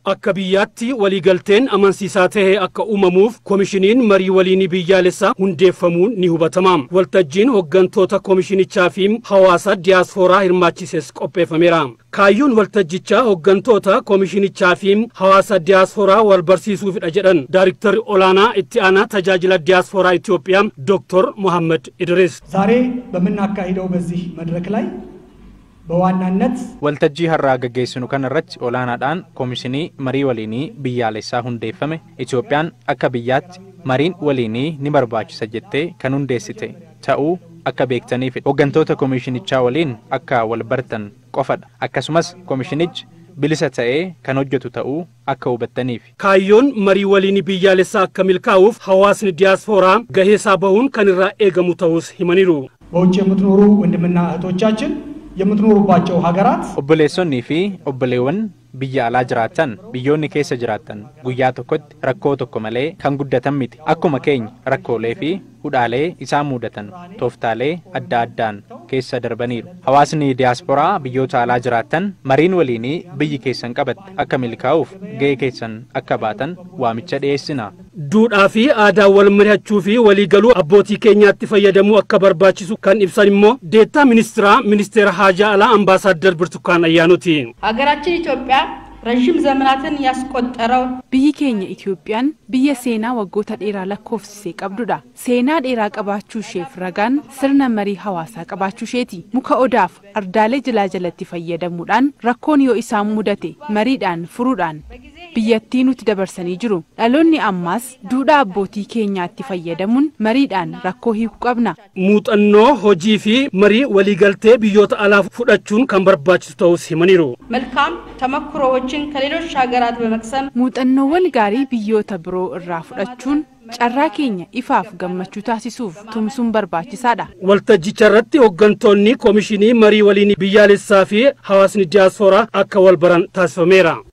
Akka biyyaatti waliigalteen amansiisaa ta'e akka uumamuuf koomishiniin marii waliinii biyyaalessaa hundeeffamuun ni hubatama. Waltajjiin hooggantoota koomishinichaa fi hawaasa diyaaspooraa hirmaachises qopheeffameera. Kaayyoon waltajjichaa hooggantoota koomishinichaa fi hawaasa diyaaspooraa wal barsiisuufidha jedhan daayiriktarri olaanaa itti aanaa tajaajila diyaaspooraa ኢትዮጵያ ዶክተር መሐመድ ኢድሪስ ዛሬ በምናካሂደው በዚህ መድረክ ላይ በዋናነት waltajjii har'aa gaggeessinu kana irratti olaanaadhaan koomishinii marii waliinii biyyaalessaa hundeeffame Itoophiyaan akka biyyaatti mariin waliinii ni barbaachisa jettee kan hundeessite ta'uu akka beektaniif hooggantoota koomishinichaa waliin akka wal bartan qofadha akkasumas koomishinichi bilisa ta'ee kan hojjetu ta'uu akka hubattaniif. Kaayyoon marii waliinii biyyaalessaa akka milkaa'uuf hawaasni diyaaspooraa gahee isaa bahuun kan irraa eegamu ta'us himaniiru. በውጭ የምትኖሩ ወንድምና እህቶቻችን የምትኖሩባቸው ሀገራት Obboleessonnii fi obboleewwan biyya alaa jiraatan biyyoonni keessa jiraatan guyyaa tokkotti rakkoo tokko malee kan guddatan miti akkuma keenya rakkoolee fi hudhaalee isaan mudatan tooftaalee adda addaan keessa darbaniiru hawaasni diyaaspooraa biyyoota alaa jiraatan mariin waliinii biyyi keessan qabatte akka milkaa'uuf ga'ee keessan akka baatan waamicha dhiyeessina. Duudhaa fi aadaa wal mari'achuu fi waliigaluu abbootii keenyaatti fayyadamuu akka barbaachisu kan ibsan immoo deettaa ministiraa ministeera haajaa alaa ambaasaaddar ብርቱካን አያኑቲ ሀገራችን ኢትዮጵያ ረዥም ዘመናትን ያስቆጠረው Biyyi keenya Itoophiyaan biyya seenaa waggoota dheeraa lakkoofsisee qabdudha. Seenaa dheeraa qabaachuu isheef ragaan sirna marii hawaasaa qabaachuu isheeti. Muka odaaf ardaalee jalaa jalatti fayyadamuudhaan rakkoon yoo isaan mudate mariidhaan furuudhaan biyyattii nuti dabarsanii jiru. Dhaloonni ammaas duudhaa abbootii keenyaatti fayyadamuun mariidhaan rakkoo hiikuu qabna. muuxannoo hojii fi marii waliigaltee biyyoota alaa fudhachuun kan barbaachisu ta'us himaniiru. መልካም ተሞክሮዎችን ከሌሎች ሀገራት በመቅሰም Muuxannoowwan gaarii biyyoota biroo irraa fudhachuun carraa keenya ifaaf gammachuu taasisuuf tumsuun barbaachisaadha. Waltajjicha irratti hooggantoonni koomishinii marii waliinii biyyaalessaa fi hawaasni diyaaspooraa akka wal baran taasifameera.